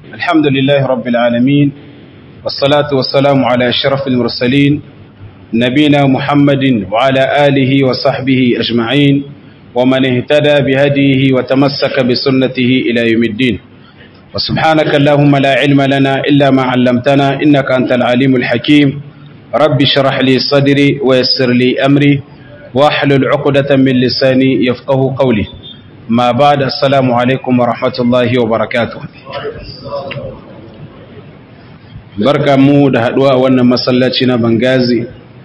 الحمد لله رب العالمين والصلاة والسلام على أشرف المرسلين نبينا محمد وعلى آله وصحبه أجمعين ومن اهتدى بهديه وتمسك بسنته إلى يوم الدين وسبحانك اللهم لا علم لنا إلا ما علمتنا إنك أنت العليم الحكيم رب اشرح لي صدري ويسر لي أمري واحلل عقدة من لساني يفقه قولي ما بعد السلام عليكم ورحمة الله وبركاته barka mu da haduwa a wannan masallaci na bangazi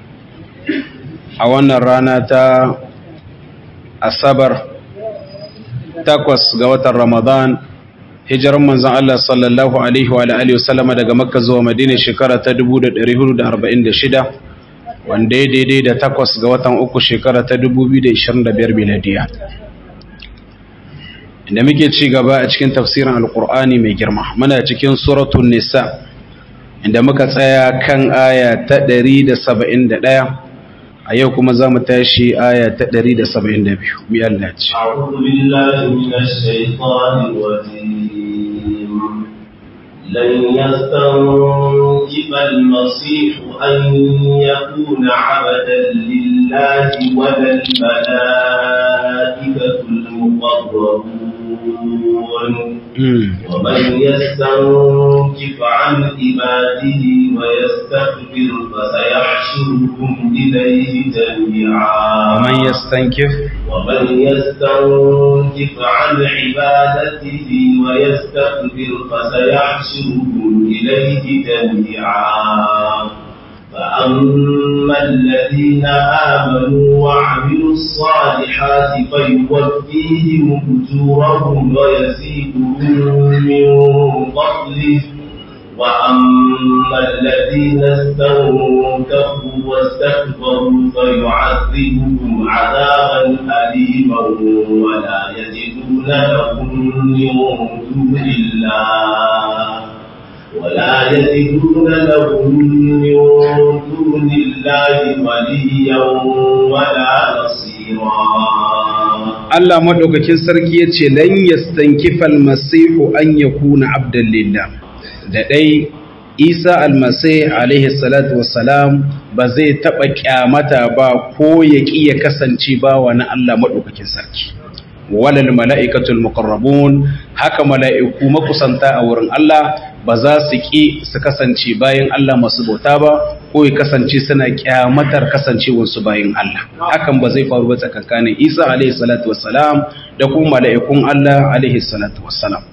a wannan rana ta asabar takwas ga watan ramadan hijirar manzan Allah sallallahu alaihi wa alihi wasallama daga makka zuwa madina shekara ta 1446 wanda ya daidai da takwas ga watan uku shekara ta 2025 miladiya da muke ci gaba a cikin tafsirin alkur'ani mai girma muna cikin suratun nisa inda muka tsaya kan aya ta 171 a yau kuma za mu tashi aya ta 172 mi Allah ce أعوذ بالله من الشيطان الرجيم لن يستنكف المسيح أن يكون عبدا لله ولا الملائكة المقربون ومن يستنكف عن عباده ويستكبر فسيحشرهم إليه جميعا ومن يستنكف ومن يستنكف عن عبادته ويستكبر فسيحشرهم إليه جميعا فأما الذين آمنوا وعملوا الصالحات فيوفيهم أجورهم ويزيدهم من فضله وأما الذين استنكفوا واستكبروا فيعذبهم عذابا أليما ولا يجدون لهم من دون الله ولا يجدون لهم من دون الله وليا ولا نصيرا Allah madaukakin sarki yace lan yastankifa almasihu an yakuna abdan lillah da dai Isa almasih alaihi salatu wassalam ba zai taba kyamata ba ko ya ki ya kasance bawa na Allah madaukakin sarki walal mala'ikatul muqarrabun haka mala'iku makusanta a wurin Allah ba za su ƙi su kasance bayan Allah masu bauta ba ko ya kasance suna kyamatar kasancewarsu bayan Allah hakan ba zai faru ba tsakankanin Isa alaihi salatu wassalam da kuma mala'ikun Allah alaihi salatu wassalam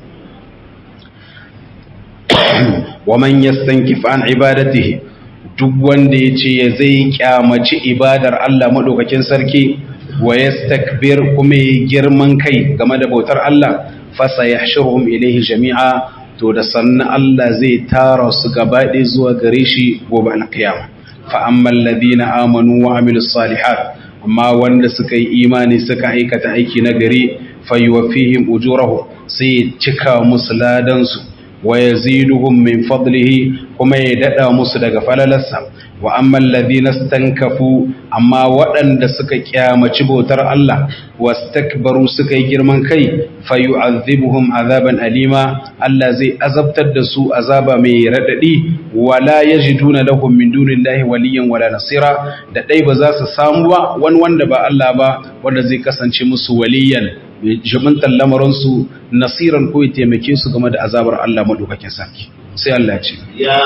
wa man yastankif an ibadatihi duk wanda yace ya zai kyamaci ibadar Allah madaukakin sarki wa yastakbir kuma ya girman kai game da bautar Allah fasa yahshuruhum ilaihi jami'a to da sannan Allah zai tara su gabaɗe zuwa gare shi gobe alkiyama fa ammal ladina amanu wa amilus salihat amma wanda suka yi imani suka aikata aiki na gari fayuwaffihim ujurahum sai cika musu ladan su wa yaziduhum min fadlihi kuma ya dada musu daga falalarsa wa ammal ladina stankafu amma waɗanda suka kyamaci bautar Allah wastakbaru suka yi girman kai fayu'adhibuhum azaban alima Allah zai azabtar da su azaba mai radadi wala yajiduna lahum min dunillahi waliyan wala nasira da dai ba za su samu ba wani wanda ba Allah ba wanda zai kasance musu waliyan jibintar lamarinsu nasiran ko ya taimake su game da azabar Allah madaukakin sarki sai Allah ce يا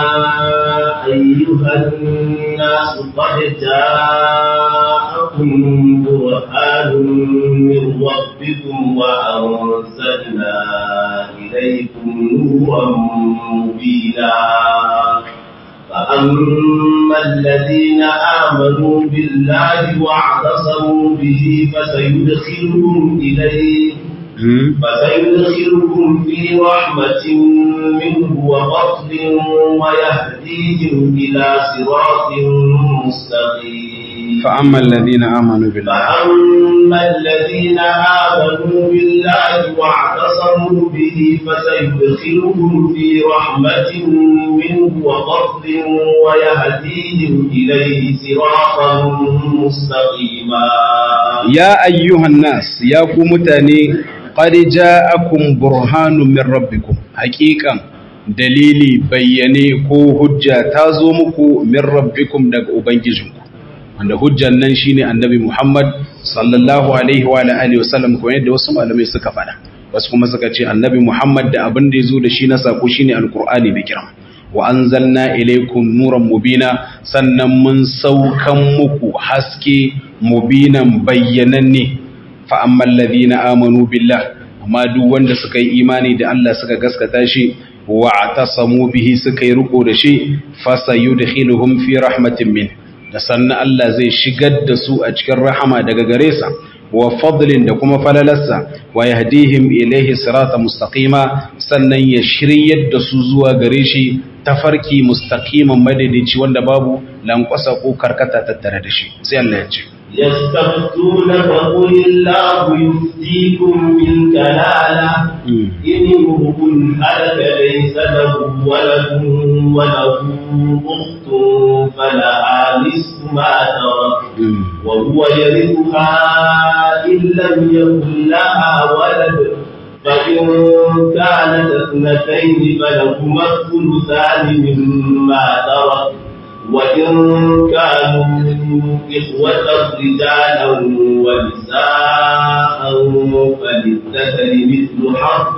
أيها الناس قد جاءكم برهان من ربكم وأنزلنا إليكم نورا مبينا فأما الذين آمنوا بالله واعتصموا به فسيدخلهم إليه فسيدخلهم في رحمة منه وفضل ويهديهم إلى صراط مستقيم فأما الذين آمنوا بالله فأما الذين آمنوا بالله واعتصموا به فسيدخلهم في رحمة منه وفضل ويهديهم إليه صراطا مستقيما ya ayyuhan nas ya ku mutane qad ja'akum burhanun min rabbikum haqiqan dalili bayyane ko hujja ta zo muku min rabbikum daga ubangijinku wanda hujjan nan shine annabi Muhammad sallallahu alaihi wa alihi wasallam ko yadda wasu malamai suka faɗa wasu kuma suka ce annabi Muhammad da abin da yazo da shi na sako shine alqur'ani da kiram wa anzalna ilaykum nuran mubina sannan mun saukan muku haske mubinan bayyananne fa ammal ladina amanu billah amma duk wanda suka yi imani da Allah suka gaskata shi wa atasamu bihi suka yi riko da shi fasayudkhiluhum fi rahmatin min da sannan Allah zai shigar da su a cikin rahama daga gare sa wa fadlin da kuma falalarsa wa yahdihim ilaihi sirata mustaqima sannan ya shiryar da su zuwa gare shi tafarki mustaqiman madadici wanda babu lankwasa ko karkata tattare da shi sai Allah ya ce يستفتونك قل الله يفتيكم بالكلالة إن امرؤ هلك ليس له ولد وله أخت فلها نصف ما ترك وهو يرثها إن لم يكن لها ولد فإن كانت اثنتين فلهما الثلثان مما ترك وإن كانوا إخوة رجالا ونساء فللذكر مثل حظ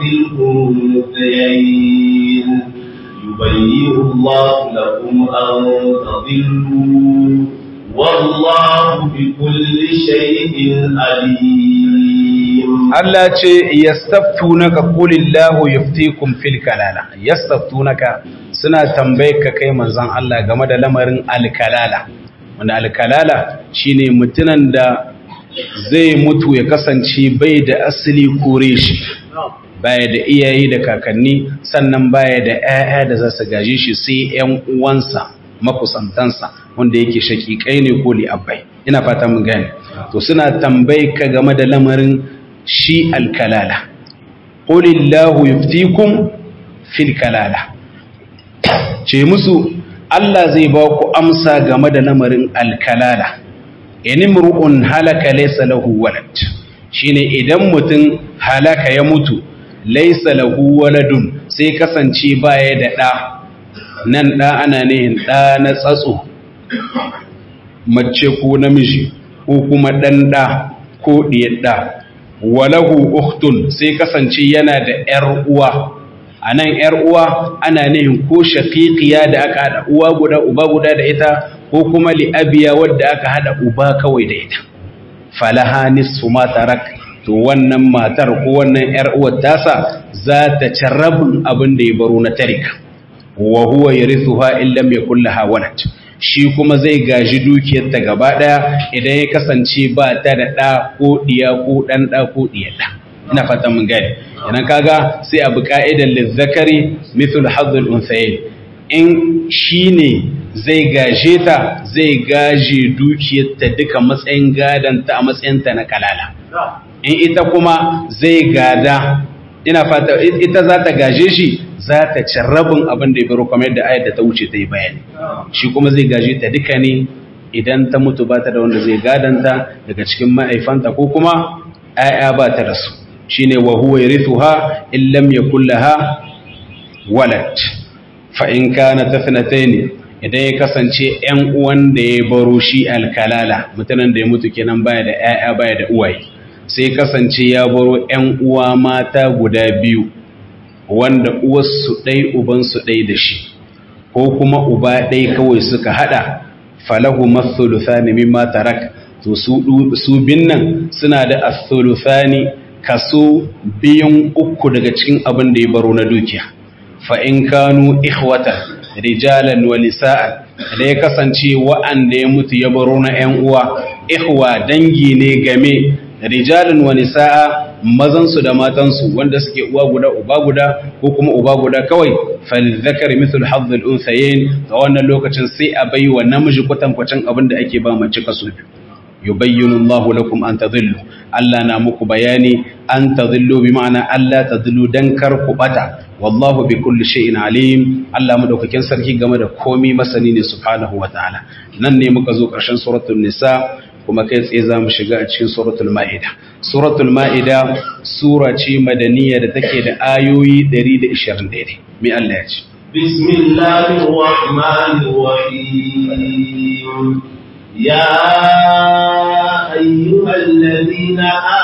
الأنثيين يبين الله لكم أن تضلوا والله بكل شيء عليم Allah ce yastaftunaka qulillahu yuftikum fil kalala yastaftunaka suna tambaye ka kai manzon Allah game da lamarin alkalala wanda alkalala shine mutunan da zai mutu ya kasance bai da asali kore shi baya da iyaye da kakanni sannan baya da ƴaƴa da za su gaje shi sai ƴan uwansa makusantansa wanda yake shakikai ne ko li'abbai ina fata mun gane to suna tambaye ka game da lamarin shi alkalala qulillahu yuftikum fil kalala ce musu Allah zai ba ku amsa game da lamarin alkalala inimru'un halaka laysa lahu walad shine idan mutum halaka ya mutu laysa lahu waladun sai kasance baya da ɗa nan ɗa ana nihin ɗa na tsatso mace ko namiji ko kuma ɗan ɗa ko ɗiyar ɗa walahu uktun sai kasance yana da ‘yar uwa a nan ‘yar uwa ana nihin ko shafiƙiya da aka haɗa uwa guda uba guda da ita ko kuma li'abiya wadda aka haɗa uba kawai da ita falaha nisfu ma tarak to wannan matar ko wannan ‘yar uwar tasa za ta ci rabin abin da ya baro na tarika wa huwa yarithuha in lam yakul laha walad shi kuma zai gaji dukiyarta gaba daya idan ya kasance ba ta da ɗa ko ɗiya ko ɗan ɗa ko ɗiya ɗa ina fata mun gane idan kaga sai abu ka'idan lizzakari mithul hazzul unsayin in shine zai gaje ta zai gaje dukiyarta duka matsayin gadanta a matsayinta na kalala in ita kuma zai gada ina fata ita za ta gaje shi za ta ci rabin abin da ya baro kamar yadda ayar da ta wuce ta yi bayani shi kuma zai gaje ta duka ne idan ta mutu ba ta da wanda zai gadanta daga cikin ma'aifanta ko kuma ‘ya'ya ba ta da su shi ne wa huwa yarithuha in lam yakul laha walad fa in kana tafnatai ne idan ya kasance ‘yan uwan da ya baro shi alkalala mutanen da ya mutu kenan baya da ‘ya'ya baya da uwaye sai kasance ya baro ‘yan uwa mata guda biyu wanda uwarsu ɗai ubansu ɗai da shi ko kuma uba ɗai kawai suka haɗa falahu mathuluthani mimma tarak to su bin nan suna da athuluthani kaso biyun uku daga cikin abin da ya baro na dukiya fa in kanu ikhwatan rijalan wa nisa'an da ya kasance wa'anda ya mutu ya baro na ƴan uwa ikhwa dangi ne game rijalan wa nisa'a mazansu da matansu wanda suke uwa guda uba guda ko kuma uba guda kawai falizakari mithul hazzul unsayin ga wannan lokacin sai a bai wa namiji kwatankwacin abin da ake ba mace kaso biyu yubayyinu Allahu lakum an tadhillu Allah na muku bayani an tadhillu bi ma'ana Allah tadhillu dan kar ku bata wallahu bi kulli shay'in alim Allah madaukakin sarki game da komai masani ne subhanahu wa ta'ala nan ne muka zo karshen suratul nisa kuma kai tsaye za mu shiga a cikin suratul ma'ida suratul ma'ida sura ce madaniya da take da ayoyi 120 daidai mai Allah ya ce بسم الله الرحمن الرحيم يا أيها الذين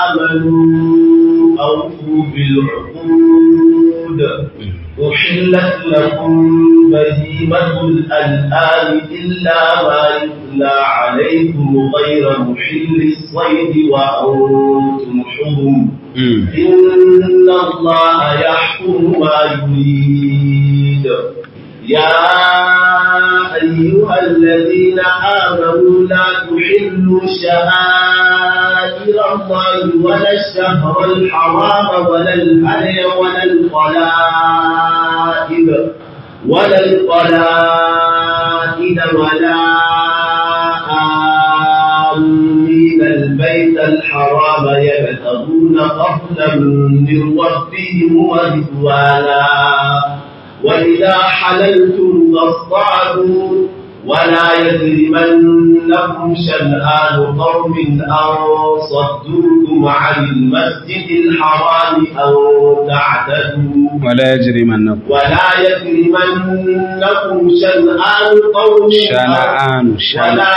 آمنوا أوفوا بالعقود أحلت لكم بهيمة الأنعام إلا ما يتلى عليكم غير محل الصيد وأنتم حرم إن الله يحكم ما يريد يا أيها الذين آمنوا لا تحلوا شعائر الله ولا الشهر الحرام ولا الهدي ولا القلائد ولا القلائد ولا آمين البيت الحرام يبتغون فضلا من ربهم ورضوانا وإذا حللتم فاصطادوا ولا يجرمنكم شنآن قوم أن صدوكم عن المسجد الحرام أن تعتدوا ولا يجرمنكم ولا يجرمنكم شنآن قوم شنآن ولا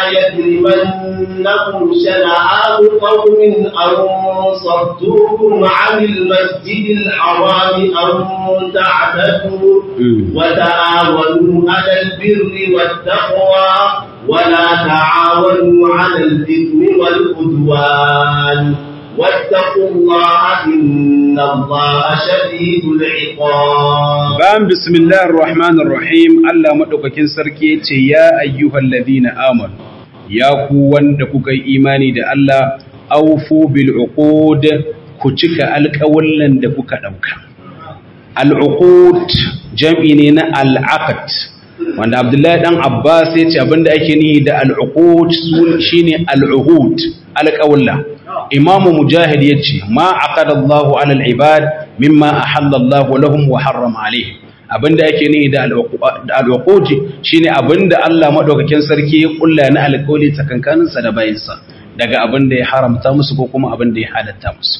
يجرمنكم شنآن قوم أن صدوكم عن المسجد الحرام أن تعتدوا وتعاونوا على البر والتقوى ولا تعاونوا على الإثم والعدوان واتقوا الله إن الله شديد العقاب Bayan bismillahir rahmanir rahim Allah madaukakin sarki yace ya ayyuhal ladina amanu ya ku wanda kuka yi imani da Allah aufu bil uqud ku cika alƙawallan da kuka dauka al uqud jam'i ne na al aqd wanda Abdullahi dan Abbas yace abinda ake nihi da al uqud shine al uhud alƙawalla Imam Mujahid yace ma aqada Allahu ala al ibad mimma ahalla Allahu lahum wa harrama alaihim abinda yake ni da al'uquji shine abinda Allah madaukakin sarki ya kulla na alƙawli tsakankanin sa da bayinsa daga abinda ya haramta musu ko kuma abinda ya halatta musu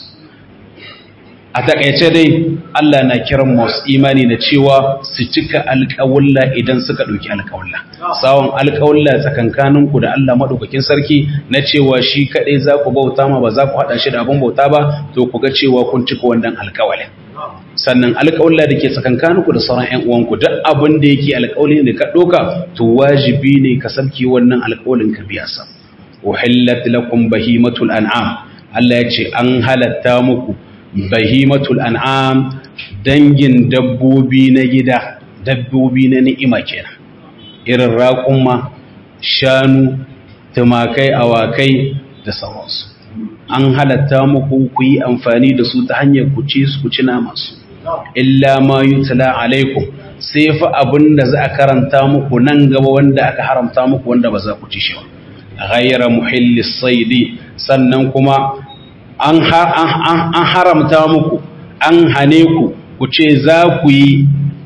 a takaice dai Allah na kiran masu imani da cewa su cika alƙawulla idan suka ɗauki alƙawulla sawon alƙawulla tsakankanin ku da Allah madaukakin sarki na cewa shi kaɗai za ku bauta ma ba za ku haɗa shi da abin bauta ba to ku ga cewa kun cika wannan alƙawalin sannan alƙawalla da ke tsakankaninku da sauran ‘yan uwanku duk abin da yake alƙawali da ka ɗoka to wajibi ne ka sabki wannan alƙawalin ka biya sa uhillat lakum bahimatul an'am Allah ya ce an halatta muku bahimatul an'am dangin dabbobi na gida dabbobi na ni'ima kenan irin raƙumma shanu tumakai awakai da sauransu an halatta muku ku yi amfani da su ta hanyar ku ci su ku ci namansu illa ma yutla alaikum sai fa abin da za a karanta muku nan gaba wanda aka haramta muku wanda ba za ku ci shi ba ghayra muhillis saidi sannan kuma an haramta muku an hane ku ku ce za ku yi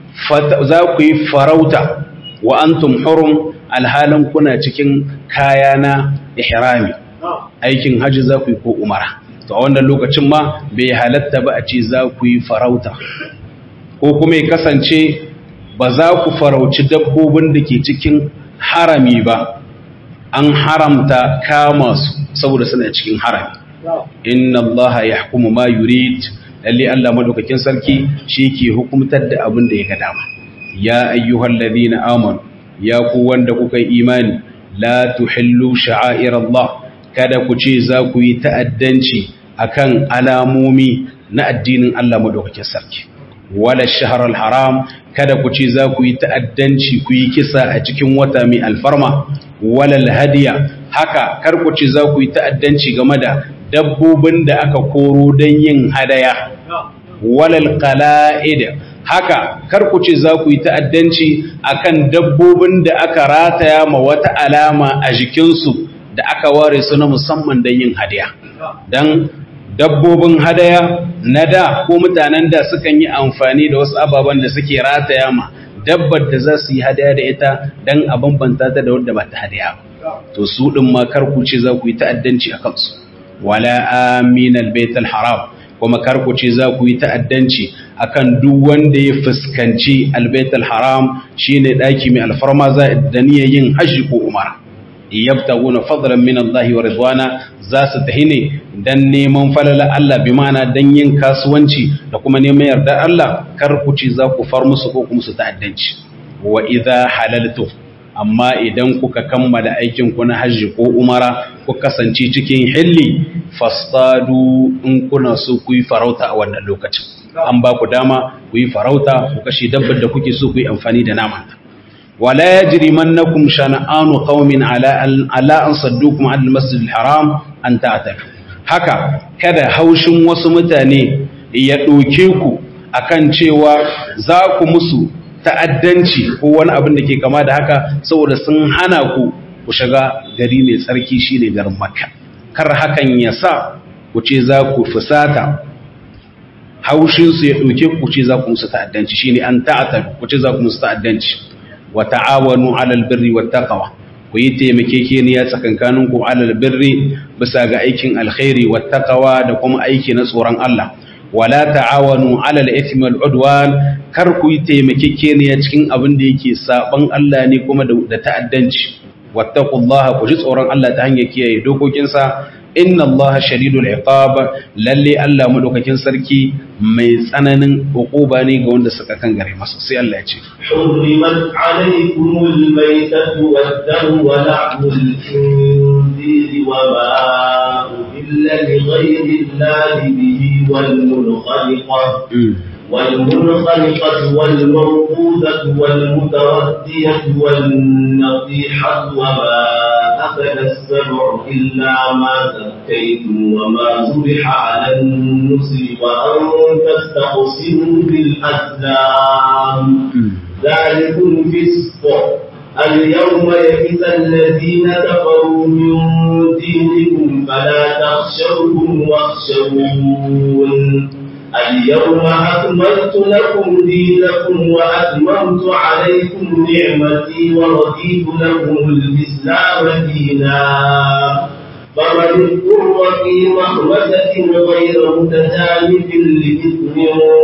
za ku yi farauta wa antum hurum alhalin kuna cikin kaya na ihrami aikin hajji za ku yi ko umara to a wannan lokacin ma bai halatta ba a ce za ku yi farauta ko kuma ya kasance ba za ku farauci dabbobin da ke cikin harami ba an haramta kama su saboda suna cikin harami inna allaha yahkumu ma yurid lalle Allah madaukakin sarki shi ke hukumtar da abin da ya ga dama ya ayyuhal ladina amanu ya ku wanda kuka yi imani la tuhillu sha'air Allah kada ku ce za ku yi ta'addanci akan alamomi na addinin Allah madaukakin sarki wala shahr haram kada ku ce za ku yi ta'addanci ku yi kisa a cikin wata mai alfarma wala hadiya haka kar ku ce za ku yi ta'addanci game da dabbobin da aka koro don yin hadaya walal qala'id haka kar ku ce za ku yi ta'addanci akan dabbobin da aka rataya ma wata alama a jikinsu da aka ware su na musamman don yin hadaya don dabbobin hadaya na da ko mutanen da sukan yi amfani da wasu ababen da suke rataya ma dabbar da za su yi hadaya da ita don a bambanta ta da wadda ba ta hadaya to su din ma kar ku ce za ku yi ta'addanci a kansu wala amin albayt alharam kuma kar ku ce za ku yi ta'addanci akan duk wanda ya fuskanci albayt alharam shine daki mai alfarma za da niyyar yin hajji ko umara yabtaguna fadlan min Allah wa ridwana za su tahi ne dan neman falala Allah bi ma'ana dan yin kasuwanci da kuma neman yarda Allah kar ku ce za ku far musu ko kuma su ta'addanci wa idza halaltu amma idan kuka kammala aikin ku na hajji ko umara ku kasance cikin hilli fastadu in kuna so ku yi farauta a wannan lokacin an ba ku dama ku yi farauta ku kashe dabbar da kuke so ku yi amfani da namanta ولا يجرمنكم شنآن قوم على على أن صدوكم عن المسجد الحرام أن تعتدوا haka kada haushin wasu mutane ya ɗauke ku akan cewa za ku musu ta'addanci ko wani abin da ke kama da haka saboda sun hana ku ku shiga gari mai tsarki shine garin makka kar hakan ya sa ku ce za ku fusata haushinsu ya ɗauke ku ce za ku musu ta'addanci shine an ta'ata ku ce za ku musu ta'addanci wa ta'awanu 'alal birri wat taqwa ku yi taimakekeniya tsakankanin ku 'alal birri bisa ga aikin alkhairi wat taqwa da kuma aiki na tsoron Allah wala ta'awanu 'alal ithmi wal 'udwan kar ku yi taimakekeniya cikin abin da yake saban Allah ne kuma da ta'addanci wattaqullaha ku ji tsoron Allah ta hanyar kiyaye dokokinsa inna Allah shadidul iqab lalle Allah madaukakin sarki mai tsananin hukuba ne ga wanda suka kan gare masa sai Allah ya ce حرمت عليكم الميتة والدم ولحم الخنزير وما أهل لغير الله به والمنخلقة والمنخلقة والموقوذة والمتردية والنطيحة وما أكل السبع إلا ما زكيتم وما ذبح على النصر وأن تستقسموا بالأزلام ذلكم فسق اليوم يئس الذين كفروا من دينكم فلا تخشوهم واخشوون اليوم أكملت لكم دينكم وأتممت عليكم نعمتي ورضيت لكم الإسلام دينا فمن اضطر في مخمسة غير متجانف لإثم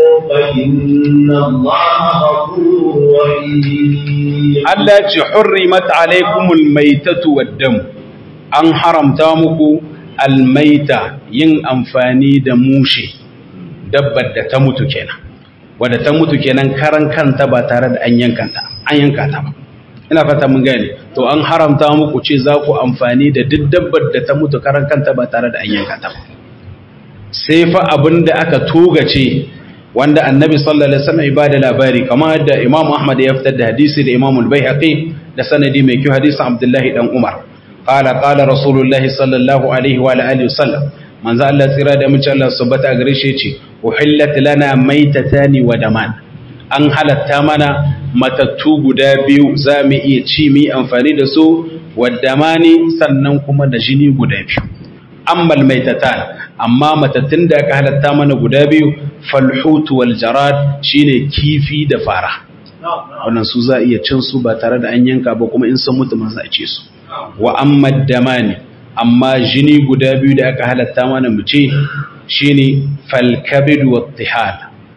فإن الله غفور رحيم Allah ce hurrimat alaikumul maitatu waddam an haramta muku almaita yin amfani da mushe dabbar da ta mutu kenan wadda ta mutu kenan karan kanta ba tare da an yankanta an yanka ta ba ina fata mun gane to an haramta muku ce za ku amfani da duk dabbar da ta mutu karan kanta ba tare da an yanka ta ba sai fa abin da aka togace wanda annabi sallallahu alaihi wasallam ibada labari kamar da imam ahmad ya fitar da hadisi da imam al-baihaqi da sanadi mai kyau hadisin abdullahi dan umar qala qala rasulullahi sallallahu alaihi wa alihi wasallam manzo Allah tsira da mace Allah subhanahu gare shi yace uhillat lana maitatani wa daman an halatta mana matattu guda biyu za mu iya ci mu amfani da su wa damani sannan kuma da jini guda biyu amma maitatan amma matattun da aka halatta mana guda biyu falhutu wal jarad shine kifi da fara wannan su za iya cin su ba tare da an yanka ba kuma in sun mutu man za a ce su wa amma damani amma jini guda biyu da aka halatta mana mu ce shine falkabid wa tihal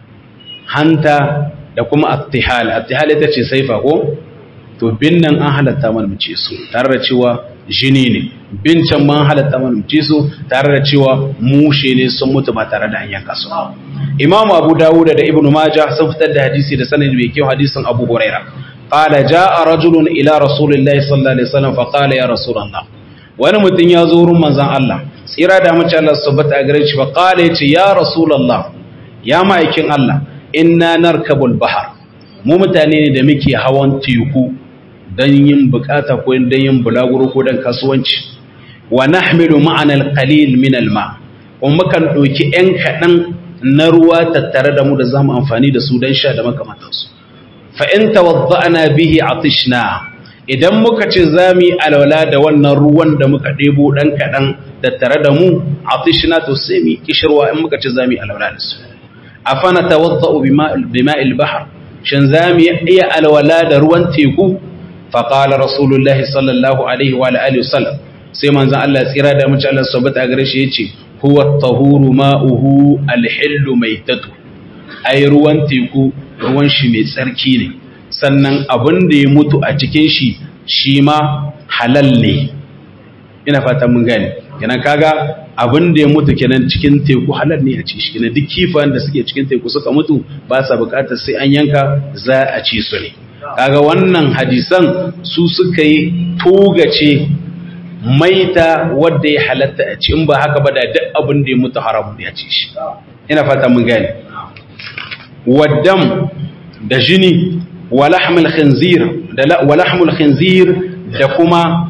hanta da kuma attihal attihal ita ce saifa ko to bin nan an halatta mana mu ce su tare da cewa jini ne bin can man halatta mana mu ce su tare da cewa mushe ne sun mutu ba tare da an yanka su imam abu dawud da ibnu majah sun fitar da hadisi da sanadi mai kyau hadisin abu huraira qala jaa rajulun ila rasulillahi sallallahu alaihi wasallam fa qala ya rasulullah wani mutum ya zo wurin manzon Allah tsira da mace Allah subhanahu a gare shi fa qala yace ya rasulullah ya ma'aikin Allah inna narkabul bahar mu mutane ne da muke hawan teku dan yin bukata ko dan yin bulaguro ko dan kasuwanci wa nahmilu ma'ana al-qalil min al-ma kuma mukan doki ɗan kaɗan na ruwa tattare da mu da zamu amfani da su dan sha da makamantansu fa in tawadda'na bihi atishna idan muka ce zamu yi alwala da wannan ruwan da muka ɗebo ɗan kaɗan tattare da mu atishna to sai mu kishirwa in muka ce zamu yi alwala da su afana tawadda'u bima'il bahr shin zamu iya alwala da ruwan teku faqala rasulullahi sallallahu alaihi wa alihi wasallam sai manzon Allah tsira da mace Allah subhanahu a gare shi yace huwa at-tahuru ma'uhu al-hillu maitatu ai ruwan teku ruwan shi mai tsarki ne sannan abin da ya mutu a cikin shi shi ma halal ne ina fatan mun gane kenan kaga abin da ya mutu kenan cikin teku halal ne a ci shi kenan duk kifayen da suke cikin teku suka mutu ba sa bukatar sai an yanka za a ci su ne kaga wannan hadisan su suka yi togace maita wadda ya halatta a ci in ba haka ba da duk abin da ya mutu haram ne a ci shi ina fata mun gane waddam da jini walahmul khinzir da walahmul khinzir da kuma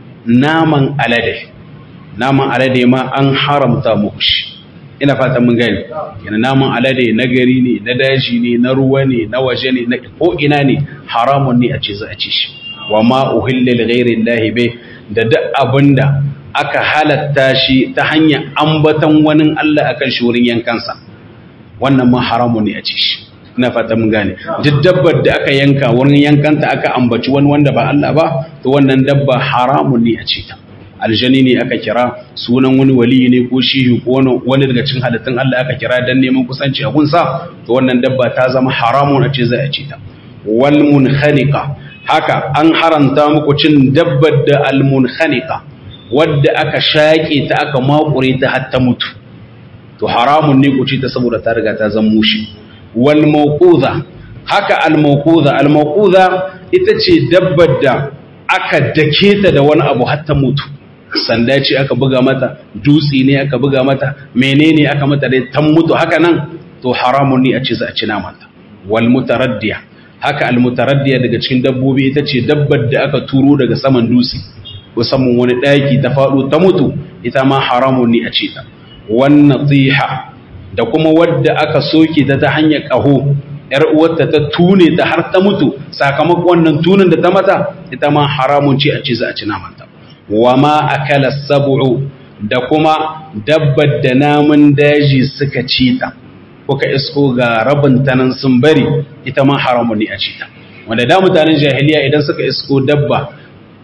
naman alade naman alade ma an haramta muku shi ina fatan mun gani yana naman alade na gari ne na daji ne na ruwa ne na waje ne na ko ina ne haramun ne a ce za a ci shi wa ma uhilla li ghairi llahi bai da duk abinda aka halatta shi ta hanyar ambatan wani Allah akan shi wurin yankansa wannan ma haramun ne a ci shi ina fata mun gane duk dabbar da aka yanka wurin yankanta aka ambaci wani wanda ba Allah ba to wannan dabba haramun ne a ci ta aljani ne aka kira sunan wani wali ne ko shihi ko wani daga cikin halittun Allah aka kira dan neman kusanci a gunsa to wannan dabba ta zama haramun a ce za a ci ta wal munkhaniqa haka an haranta muku cin dabbar da al munkhaniqa wadda aka shaƙe ta aka makure ta har ta mutu to haramun ne ku ci ta saboda ta riga ta zama mushi wal mawquza haka al mawquza al mawquza ita ce dabbar da aka dake ta da wani abu har ta mutu sanda ce aka buga mata dutse ne aka buga mata menene aka mata dai ta mutu haka nan to haramun ne a ce za a ci namanta wal mutaraddiya haka al mutaraddiya daga cikin dabbobi ita ce dabbar da aka turo daga saman dutse musamman wani daki ta faɗo ta mutu ita ma haramun ne a ce ta wannan tsiha da kuma wadda aka soke ta ta hanyar ƙaho ‘yar uwarta ta tune ta har ta mutu sakamakon wannan tunin da ta mata ita ma haramun ce a ce za a ci namanta wa ma akala sab'u da kuma dabbar da namun daji suka ci ta kuka isko ga rabin tanan sun bari ita ma haramun ne a ci ta wanda da mutanen jahiliya idan suka isko dabba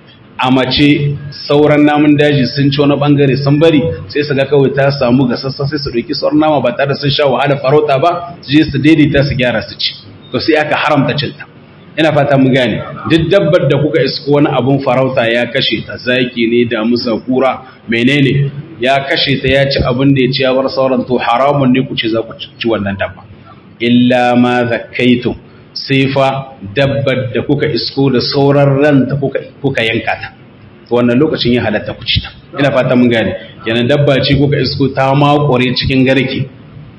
a mace sauran namun daji sun ci wani bangare sun bari sai su ga kawai ta samu gasassa sai su ɗauki sauran nama ba tare da sun sha wahala farauta ba su je su daidaita su gyara su ci to sai aka haramta cinta ina fata mu gane duk dabbar da kuka isko wani abun farauta ya kashe ta zaki ne da musa kura menene ya kashe ta ya ci abin da ya ci ya bar sauran to haramun ne ku ce za ku ci wannan dabba illa ma zakkaitum sai fa dabbar da kuka isko da sauran ranta kuka yanka ta to wannan lokacin ya halatta ku ci ta ina fata mun gane yana dabba ce kuka isko ta makure cikin garke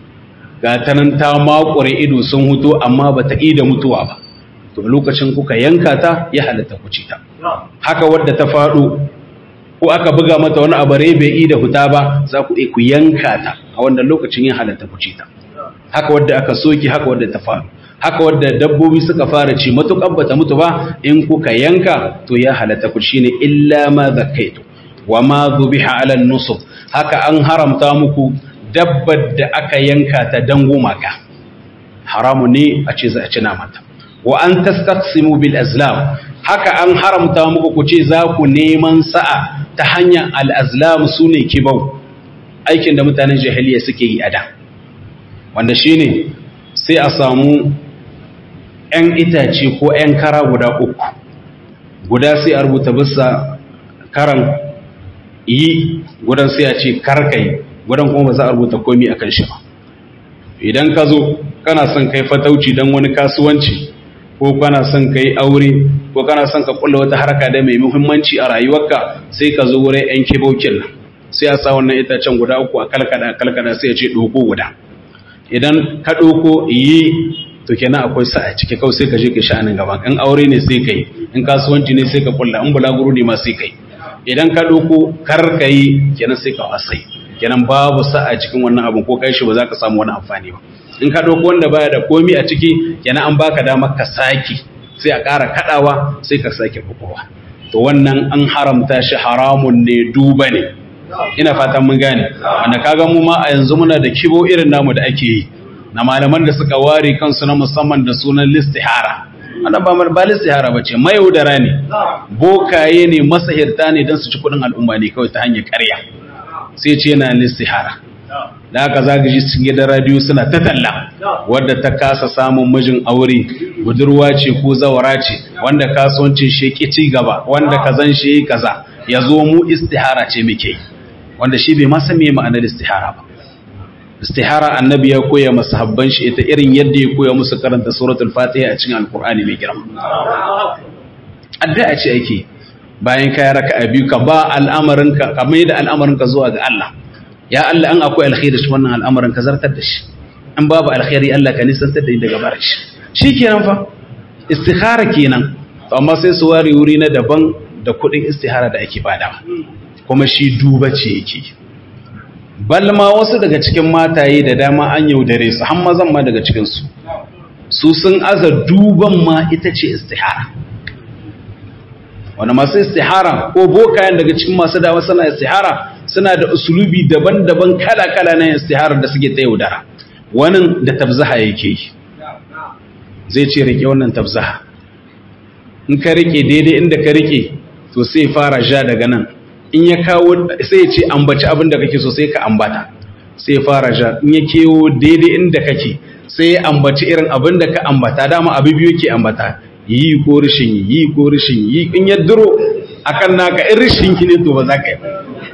ga ta nan ta makure ido sun huto amma ba ta da mutuwa ba to lokacin kuka yanka ta ya halatta ku ci ta haka wadda ta faɗo ko aka buga mata wani abu bai yi da huta ba za ku ku yanka ta a wannan lokacin ya halatta ku ci ta haka wadda aka soki haka wadda ta faɗo haka wadda dabbobi suka fara ci matuƙar bata mutu ba in kuka yanka to ya halatta ku shine illa ma zakkaitu wa ma dhubiha ala nusub haka an haramta muku dabbar da aka yanka ta dan gumaka haramu ne a ce za a ci namanta wa an tastaqsimu bil azlam haka an haramta muku ku ce za ku neman sa'a ta hanyar al azlam sune kibau aikin da mutanen jahiliya suke yi a da wanda shine sai a samu ‘yan itace ko ‘yan kara guda uku guda sai a rubuta bisa karan yi gudan sai a ce karkai gudan kuma ba za a rubuta komi a kan shi ba idan ka zo kana son kai fatauci don wani kasuwanci ko kana son kai aure ko kana son ka kulla wata harka da mai muhimmanci a rayuwarka sai ka zo wurin ‘yan kibokin nan sai a sa wannan itacen guda uku a kalkada kalkada sai a ce ɗoko guda idan ka ɗauko yi to kenan akwai sa a ciki kawai sai ka je ka sha'anin gaba in aure ne sai kai in kasuwanci ne sai ka kulla in bulaguro ne ma sai kai idan ka ɗauko kar ka yi kenan sai ka wasai kenan babu sa a cikin wannan abin ko kai shi ba za ka samu wani amfani ba in ka ɗauko wanda baya da komi a ciki kenan an baka damar ka saki sai a ƙara kaɗawa sai ka sake bukowa to wannan an haramta shi haramun ne duba ne ina fatan mun gane wanda kaga mu ma a yanzu muna da kibo irin namu da ake yi na malaman da suka ware kansu na musamman da sunan listihara wannan ba ba istihara bace mayaudara ne bokaye ne masahirta ne dan su ci kudin al'umma ne kawai ta hanyar ƙarya sai ce yana istihara da haka zaga ji cikin gidan radio suna ta talla wadda ta kasa samun mijin aure budurwa ce ko zawara ce wanda kasuwancin shi ki ci gaba wanda kazan shi kaza ya zo mu istihara ce muke wanda shi bai ma san me ma'anar istihara ba istihara annabi ya koya masa habban shi ita irin yadda ya koya musu karanta suratul fatiha a cikin alqur'ani mai girma addu'a ce ake bayan kai raka'a biyu ka ba al'amarin ka ka mai da al'amarin ka zuwa ga Allah ya Allah an akwai alkhairi shi wannan al'amarin ka zartar da shi an babu alkhairi Allah ka nisantar da daga barin shi shikenan fa istihara kenan amma sai su ware wuri na daban da kuɗin istihara da ake badawa kuma shi duba ce yake balma wasu daga cikin mataye da dama an yaudare su har mazan ma daga cikinsu su sun aza duban ma ita ce istihara wani masu istihara ko bokayen daga cikin masu dawa suna istihara suna da usulubi daban-daban kala-kala na istihara da suke ta yaudara wani da tabzaha yake yi zai ce rike wannan tabzaha in ka rike daidai inda ka rike to sai fara ja daga nan in ya kawo sai ya ce ambaci abin da kake so sai ka ambata sai ya fara ja in ya kewo daidai inda kake sai ya ambaci irin abin da ka ambata dama abu biyu ke ambata yi ko rishin yi ko rishin yi in ya duro akan naka in rishin ki ne to ba za ka yi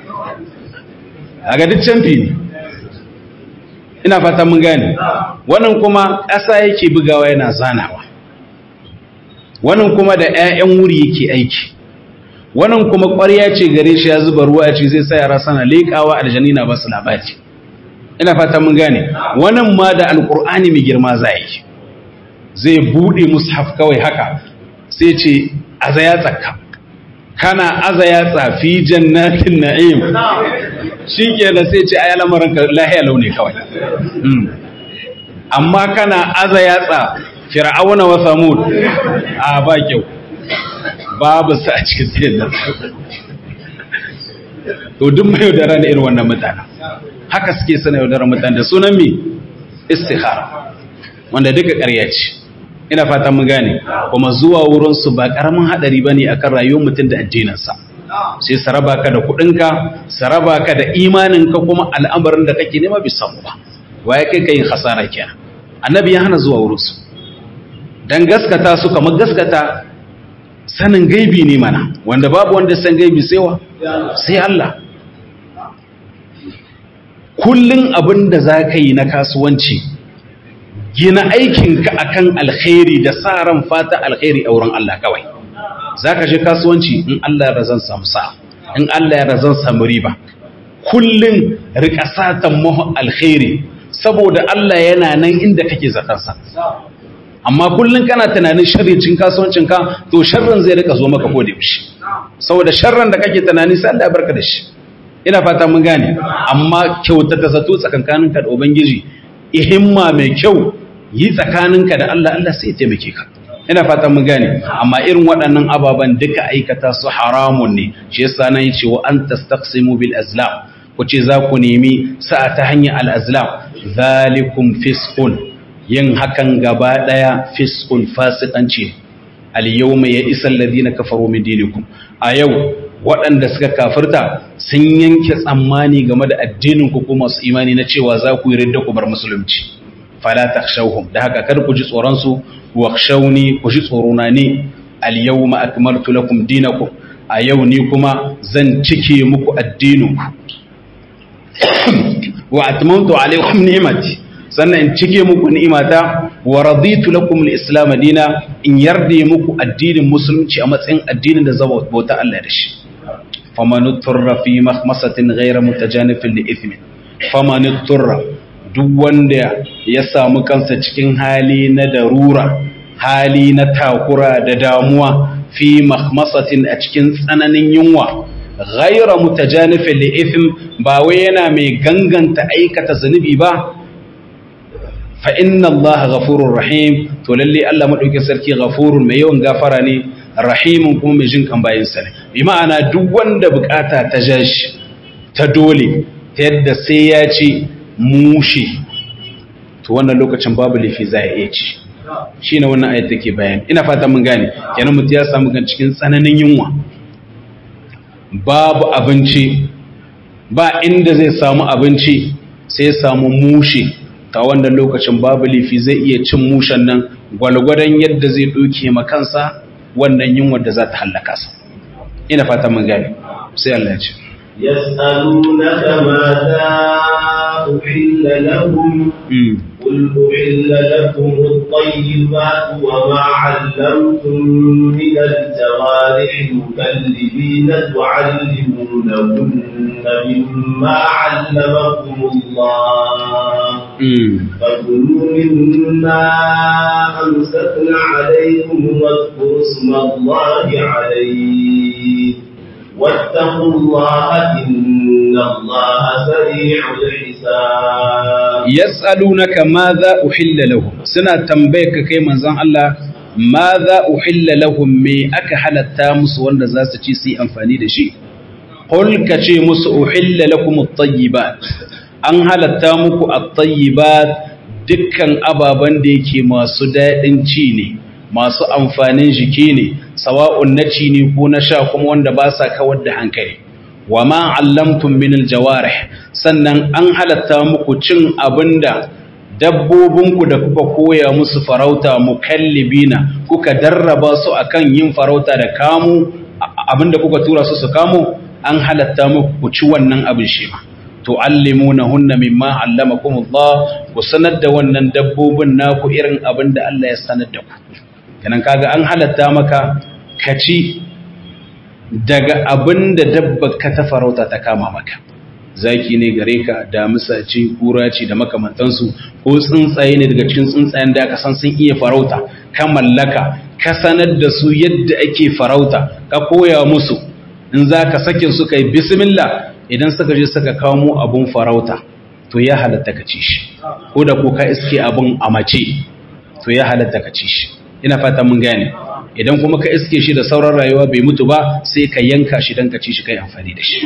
a ga duk canfi ne ina fata mun gane wannan kuma ƙasa yake bugawa yana zanawa wannan kuma da 'ya'yan wuri yake aiki wannan kuma ƙwarya ce gare shi ya zuba ruwa ce zai sa yara sana leƙawa aljanina ba su labari ina fata mun gane wannan ma da alƙur'ani mai girma za yi zai buɗe mushaf kawai haka sai ce aza ya tsaka kana aza ya tsafi jannatin na'im shi kenan sai ce ayi lamarin ka lahiya launi kawai amma kana aza ya tsa fir'auna wa samud a ba kyau babu su a cikin sayin nan to duk mai yaudara da irin wannan mutane haka suke sana yaudara mutane da sunan mi istikhara wanda duka ƙarya ce ina fata mun gane kuma zuwa wurinsu ba ƙaramin haɗari ba ne akan rayuwar mutum da addininsa sai su raba ka da kuɗinka su raba ka da imaninka kuma al'amarin da kake nema bai samu ba waye kai ka yin hasara kenan annabi ya hana zuwa wurinsu dan gaskata su kamar gaskata sanin gaibi ne mana wanda babu wanda san gaibi sai wa sai Allah kullun abin da za ka yi na kasuwanci gina aikinka akan alkhairi da sa ran fata alkhairi a wurin Allah kawai za ka je kasuwanci in Allah ya zan samu sa in Allah ya zan samu riba kullun rika satan mahu alkhairi saboda Allah yana nan inda kake zatansa amma kullun kana tunanin sharrin cin kasuwancinka to sharrin zai rika zo maka kodi shi saboda sharrin da kake tunani sai Allah ya barka da shi ina fata mun gane amma kyautata zato tsakankaninka da ubangiji ihimma mai kyau yi tsakaninka da Allah Allah sai ya taimake ka ina fata mun gane amma irin waɗannan ababen duka aikata su haramun ne shi yasa nan yace wa an tastaqsimu bil azlam ku ce za ku nemi sa'a ta hanyar al azlam zalikum fisqun yin hakan gaba daya fisqun fasikanci al yawma ya isal ladina kafaru min dinikum a yau waɗanda suka kafirta sun yanke tsammani game da addinin ku kuma su imani na cewa za ku yi ridda ku bar musulunci fala takhshawhum da haka kar ku ji tsoron su wakhshawni ku ji tsorona ne al yawma akmaltu lakum dinakum a yau ni kuma zan cike muku addininku wa atmamtu alaykum ni'mati sannan in cike muku ni'imata wa raditu lakum al-islam dina in yarda muku addinin musulunci a matsayin addinin da zaba bauta Allah da shi faman turra fi makhmasatin ghayra mutajanifin li ithmin faman turra duk wanda ya samu kansa cikin hali na darura hali na takura da damuwa fi makhmasatin a cikin tsananin yunwa ghayra mutajanifin li ithm ba wai yana mai ganganta aikata zunubi ba fa inna Allah ghafurur rahim to lalle Allah madaukakin sarki ghafurun mai yawan gafara ne rahimun kuma mai jin kan bayin sa ne bi ma'ana duk wanda bukata ta jashi ta dole ta yadda sai ya ci mushi to wannan lokacin babu lafi za ya iya ci shine wannan ayat take bayani ina fata mun gane kenan mutum ya samu kan cikin tsananin yunwa babu abinci ba inda zai samu abinci sai samu mushe ta wanda lokacin babu lifi zai iya cin mushen nan gwalgwadon yadda zai ɗauke makansa wannan yunwar da za ta hallaka sa ina fata mun gane sai Allah ya ce يسألونك ماذا أحل لهم قل أحل لكم الطيبات وما علمتم من الجوارح مكلبين تعلمونهن مما علمكم الله فكلوا مما أمسكن عليكم واذكروا اسم الله عليه واتقوا الله إن الله سريع الحساب يسألونك ماذا أحل لهم سنة تنبيك كي منزان الله ماذا أحل لهم مي أكا حالتا musu wanda za su ci su yi amfani da shi قل كشي musu أحل لكم الطيبات an halatta muku at-tayyibat dukkan ababan da yake masu daɗin ci ne masu amfanin jiki ne sawa'un na ci ne ko na sha kuma wanda ba sa kawar da hankali wa ma allamtum min aljawarih sannan an halatta muku cin abinda dabbobinku da kuka koya musu farauta mukallibina kuka darraba su akan yin farauta da kamu abinda kuka tura su su kamo an halatta muku ku ci wannan abin shi ma tu'allimunahunna mimma allamakumullah ku sanar da wannan dabbobin naku irin abinda Allah ya sanar da ku kenan kaga an halatta maka ka ci daga abin da dabba ka ta farauta ta kama maka zaki ne gare ka damisa ce kura ce da makamantansu ko tsuntsaye ne daga cikin tsuntsayen da aka san sun iya farauta ka mallaka ka sanar da su yadda ake farauta ka koya musu in za ka sake su kai bismillah idan suka je suka kamo abun farauta to ya halatta ka ci shi ko da ko ka iske abun a mace to ya halatta ka ci shi ina fata mun gane idan kuma ka iske shi da sauran rayuwa bai mutu ba sai ka yanka shi don ka ci shi kai amfani da shi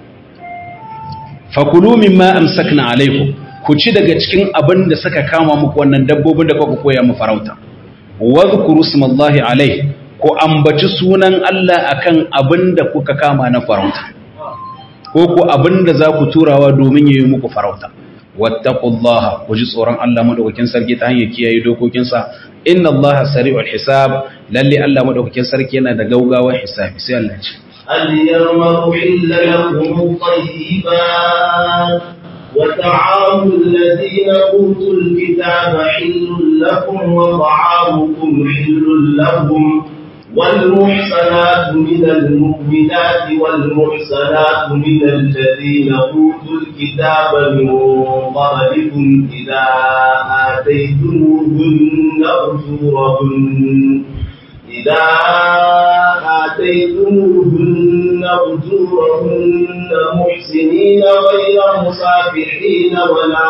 fakulu mimma amsakna alaikum ku ci daga cikin abin da suka kama muku wannan dabbobin da kuka koya mu farauta wadhkuru smallahi alaihi ku ambaci sunan Allah akan abin da kuka kama na farauta ko ku abin da za ku turawa domin yi muku farauta wattaqullaha ku ji tsoron Allah madaukakin sarki ta hanyar kiyaye dokokinsa inna Allaha sari'ul hisab lalle Allah madaukakin sarki yana da gaugawar hisabi sai Allah ya ce اليوم أحل لكم الطيبات وطعام الذين أوتوا الكتاب حل لكم وطعامكم حل لهم والمحصنات من المؤمنات والمحصنات من الذين أوتوا الكتاب من قبلكم إذا آتيتموهن أجورهن إذا آتيتموهن أجورهن محسنين غير مسافحين ولا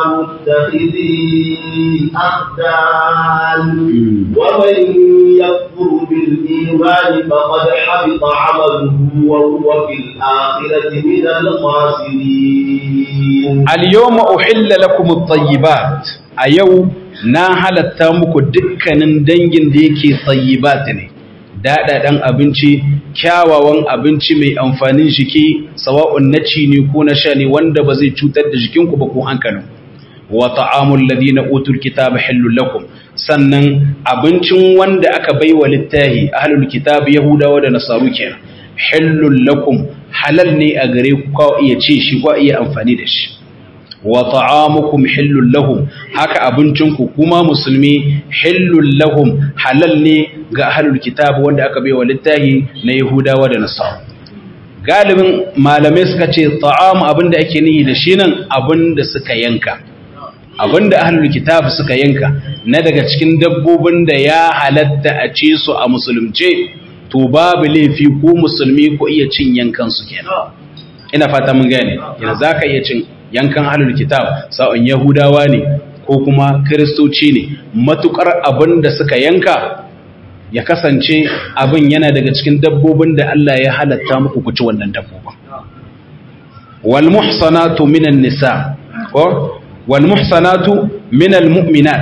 متخذي أخدان ومن يكفر بالإيمان فقد حبط عمله وهو في الآخرة من الخاسرين اليوم أحل لكم الطيبات أيوم na halatta muku dukkanin dangin da yake tsayibat ne daɗaɗen abinci kyawawan abinci mai amfanin jiki sawa'un na ci ne ko na sha ne wanda ba zai cutar da jikinku ba ko hankalin wa ta'amul ladina utul kitaba halul lakum sannan abincin wanda aka baiwa littahi ahlul kitab yahudawa da nasaru kenan halul lakum halal ne a gare ku ka iya ce shi ko iya amfani da shi wa ta'amukum hillul lahum haka abincinku kuma musulmi hillul lahum halal ne ga ahlul kitab wanda aka baiwa littahi na yahudawa da nasara galibin malamai suka ce ta'am abinda ake nihi da shi nan abinda suka yanka abinda ahlul kitab suka yanka na daga cikin dabbobin da ya halatta a ce su a musulunce to babu laifi ko musulmi ko iya cin yankan su kenan ina fata mun gane yanzu zaka iya cin yankan ahlul kitab sa'on yahudawa ne ko kuma kristoci ne matukar abin da suka yanka ya kasance abin yana daga cikin dabbobin da Allah ya halatta muku ku ci wannan dabbobin wal muhsanatu minan nisa ko wal muhsanatu minal mu'minat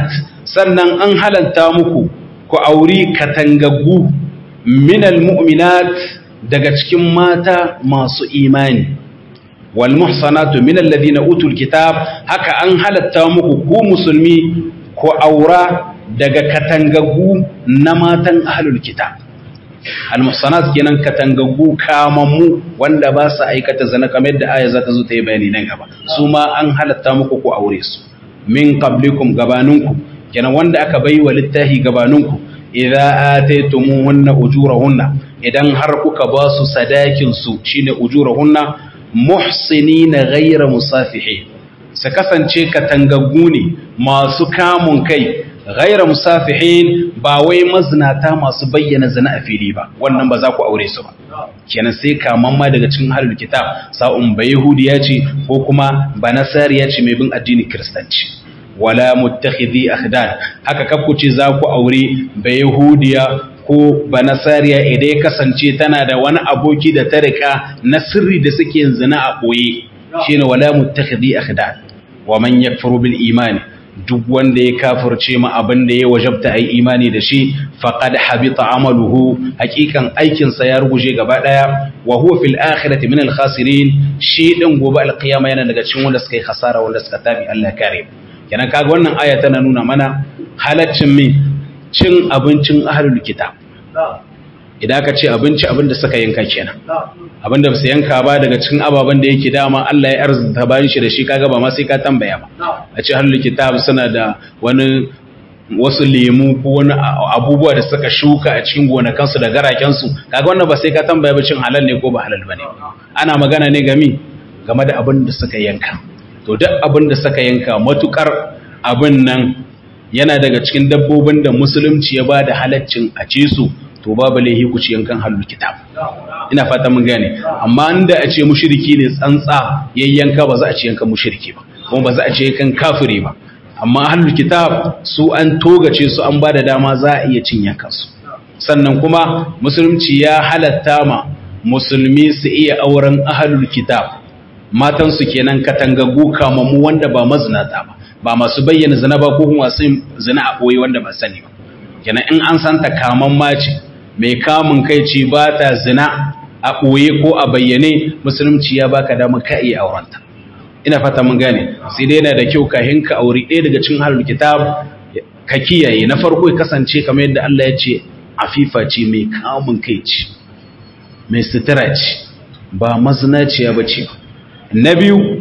sannan an halanta muku ku auri katangaggu minal mu'minat daga cikin mata masu imani wal muhsanatu minal ladina utul kitab haka an halatta muku ku musulmi ku aura daga katangaggu na matan ahlul kitab al muhsanat kenan katangaggu kamammu wanda ba su aikata zina kamar yadda aya za ta zo ta yi bayani nan gaba su ma an halatta muku ku aure su min qablikum gabaninku kenan wanda aka bai wa littahi gabaninku idza ataytumuhunna ujurahunna idan har kuka ba su sadakin su shine ujurahunna muhsinina ghayra musafihin su kasance katangaggu ne masu kamun kai ghayra musafihin ba wai mazinata masu bayyana zina a fili ba wannan ba za ku aure su ba kenan sai kaman ma daga cikin halul kitab sa'un ba yahudiya ce ko kuma ba nasariya ce mai bin addinin kiristanci wala muttakhidhi akhdan haka kafku ce za ku aure ba yahudiya ko ba nasariya idan ya kasance tana da wani aboki da ta rika na sirri da suke yin zina a boye shine wala muttakhidhi akhdan wa man yakfuru bil imani duk wanda ya kafirce ma abin da ya wajabta ai imani da shi faqad habita amaluhu hakikan aikin sa ya ruguje gaba daya wa huwa fil akhirati min al khasirin shi din gobe al qiyama yana daga cikin wanda suka yi khasara wanda suka tabi Allah kare kenan kaga wannan aya tana nuna mana halaccin min cin abincin ahlul kitab idan ka ce abinci abinda suka yanka kenan abinda ba su yanka ba daga cikin ababen da yake dama Allah ya arzuta bayan shi da shi kaga ba ma sai ka tambaya ba a ce ahlul kitab suna da wani wasu lemu ko wani abubuwa da suka shuka a cikin gonakansu da garakensu kaga wannan ba sai ka tambaya ba cin halal ne ko ba halal bane ana magana ne game game da abin da suka yanka to duk abin da suka yanka matukar abin nan yana daga cikin dabbobin da musulunci ya ba da halaccin a ce su to babu laihi ku ci yankan halul kitab ina fata mun gane amma inda a ce mushriki ne tsantsa yayyanka ba za a ci yankan mushriki ba kuma ba za a ci yankan kafiri ba amma halul kitab su an togace su an ba da dama za a iya cin yankan su sannan kuma musulunci ya halatta ma musulmi su iya auren ahlul kitab matan su kenan katangaggu kamammu wanda ba mazinata ba ba masu bayyana zina ba ko kuma masu zina a ɓoye wanda ba sani ba kenan in an santa kaman mace mai kamun kai ce ba ta zina a ɓoye ko a bayyane musulunci ya baka damar ka iya aurenta ina fata mun gane sai dai yana da kyau ka hinka aure ɗaya daga cikin halul kitab ka kiyaye na farko ya kasance kamar yadda Allah ya ce afifa ce mai kamun kai ce mai sutura ce ba mazinaciya ba ce na biyu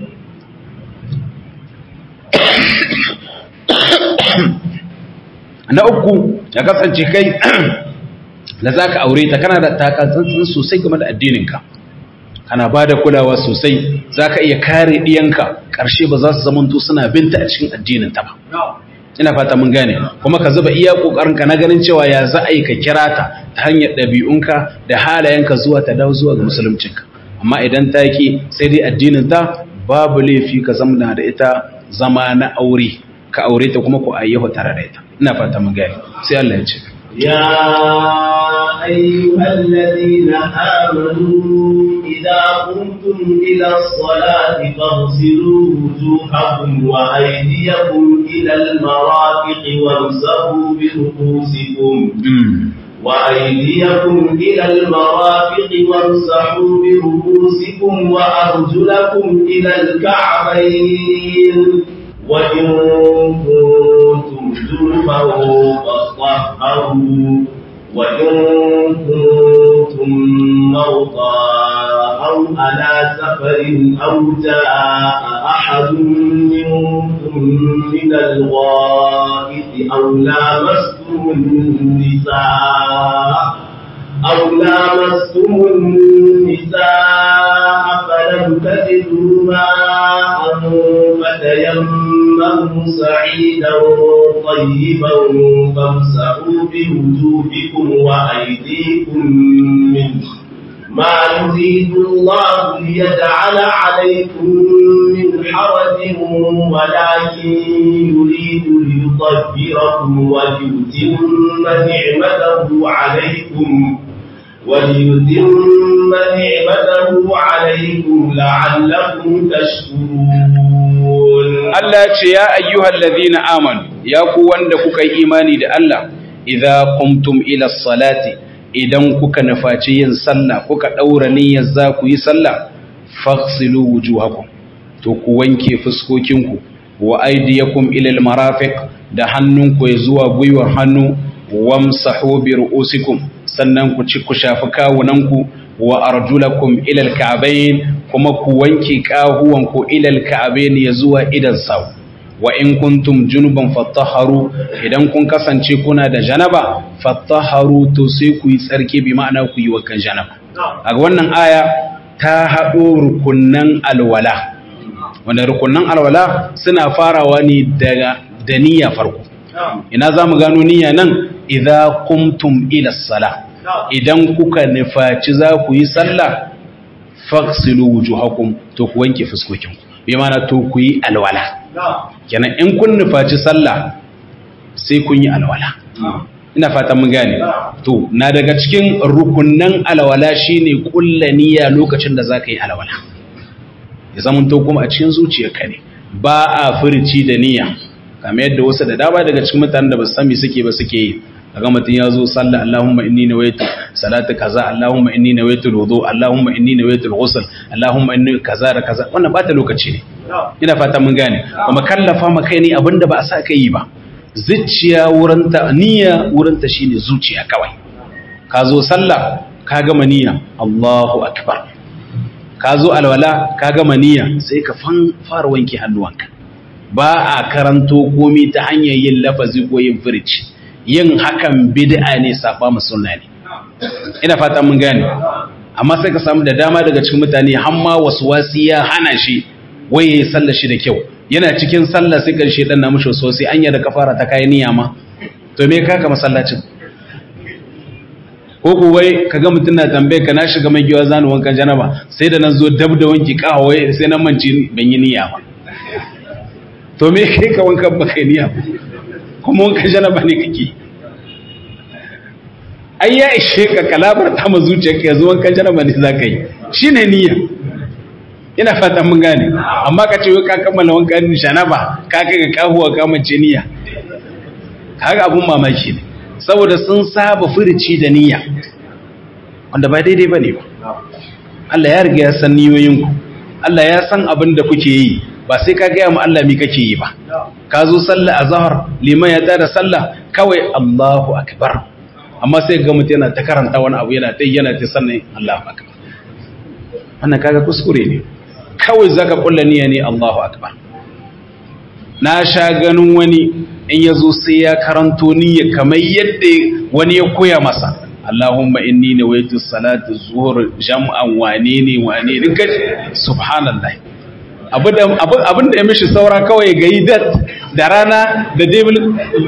na uku ya kasance kai da za ka aure ta kana da takatsantsin sosai game da addininka kana ba da kulawa sosai za ka iya kare ɗiyanka ƙarshe ba za su zamanto suna binta a cikin addininta ba ina fata mun gane kuma ka zuba iya ƙoƙarinka na ganin cewa ya za a yi ka kira ta ta hanyar ɗabi'unka da halayenka zuwa ta dawo zuwa ga musuluncinka amma idan ta ki sai dai addininta babu laifi ka zamana da ita zama na aure ka aure ta kuma ku ayyahu tare da ita ina fata mun gane sai Allah ya ce يا أيها الذين آمنوا إذا قمتم إلى الصلاة فاغسلوا وجوهكم وأيديكم إلى المرافق وامسحوا برؤوسكم وأيديكم إلى المرافق وامسحوا برؤوسكم وأرجلكم إلى الكعبين وإن كنتم جنبا فاطهروا وإن كنتم مرضى أو على سفر أو جاء أحد منكم من الغائط أو لامستم النساء أو لامستم النساء فلم تجدوا ماء فتيمموا صعيدا طيبا فامسحوا بوجوهكم وأيديكم منه ما يريد الله ليجعل عليكم من حرج ولكن يريد ليطهركم وليتم نعمته عليكم وليتم نعمته عليكم لعلكم تشكرون تعملون Allah ce ya ayyuhal ladhina amanu ya ku wanda kuka yi imani da Allah idza qumtum ila salati idan kuka nufaci yin sallah kuka daura niyyar za ku yi sallah faghsilu wujuhakum to ku wanke fuskokinku wa aydiyakum ila almarafiq da hannunku ya zuwa gwiwar hannu wamsahu bi ru'usikum sannan ku ci ku shafi kawunanku wa arjulakum ila alka'bayn kuma ku wanke kahuwanku ila alka'bayn ya zuwa idan sau wa in kuntum junuban fattaharu idan kun kasance kuna da janaba fattaharu to sai ku yi tsarki bi ma'ana ku yi wakan janaba a wannan aya ta haɗo rukunnan alwala wanda rukunnan alwala suna farawa ne daga da niyya farko ina za mu gano niyya nan idza qumtum ila sala idan kuka nufaci za ku yi sallah faghsilu wujuhakum to ku wanke fuskokinku bi ma'ana to ku yi alwala kenan in kun nufaci sallah sai kun yi alwala ina fatan mun gane to na daga cikin rukunnan alwala shine kulla niyya lokacin da zaka yi alwala ya zama to kuma a cikin zuciyarka ne ba a furici da niyya kamar yadda wasu da dama daga cikin mutanen da ba su sami suke ba suke yi kaga mutum ya zo sallah Allahumma inni nawaitu salatu kaza Allahumma inni nawaitu wudu Allahumma inni nawaitu ghusl Allahumma inni kaza da kaza wannan ba ta lokaci ne ina fata mun gane kuma kallafa ma kai ne abinda ba a sa kai yi ba zuciya wurin ta niyya wurin ta shine zuciya kawai ka zo sallah ka gama niyya Allahu akbar ka zo alwala ka gama niyya sai ka fara wanke hannuwanka ba a karanto komai ta hanyar yin lafazi ko yin firici yin hakan bid'a ne saba mu sunna ne ina fata mun gane amma sai ka samu da dama daga cikin mutane hamma wasi ya hana shi waye ya sallar shi da kyau yana cikin sallah sai karshe dan na mushi sosai anya da kafara ta kai niyya ma to me ka ka masallacin ko ku wai kaga mutun na tambaye ka na shiga mai giwa zanu wankan janaba sai da nan zo dab da wanki kawo wai sai nan manci ban yi niyya ba to me kai ka wankan ba kai niyya ba kuma wanka janaba ne kake ai ya ishe ka kalabar ta ma zuciyarka yanzu wankan janaba ne za ka yi shi ne niyya ina fata mun gane amma ka ce ka kammala wankan janaba ka kai ga kahuwa ka mace niyya kaga abun mamaki ne saboda sun saba furici da niyya wanda ba daidai bane ba Allah ya riga ya san niyoyinku Allah ya san abin da kuke yi ba sai ka gaya mu Allah mi kake yi ba ka zo sallah azhar liman ya tada sallah kawai Allahu akbar amma sai ga mutum yana ta karanta wani abu yana ta yana ta sannan Allahu akbar wannan kaga kuskure ne kawai zaka kulla niyya ne Allahu akbar na sha ganin wani in yazo sai ya karanto niyya kamar yadda wani ya koya masa Allahumma inni nawaitu salatu zuhur jam'an wane ne wane ne subhanallah abin da ya mishi saura kawai ga yi dat da rana da devil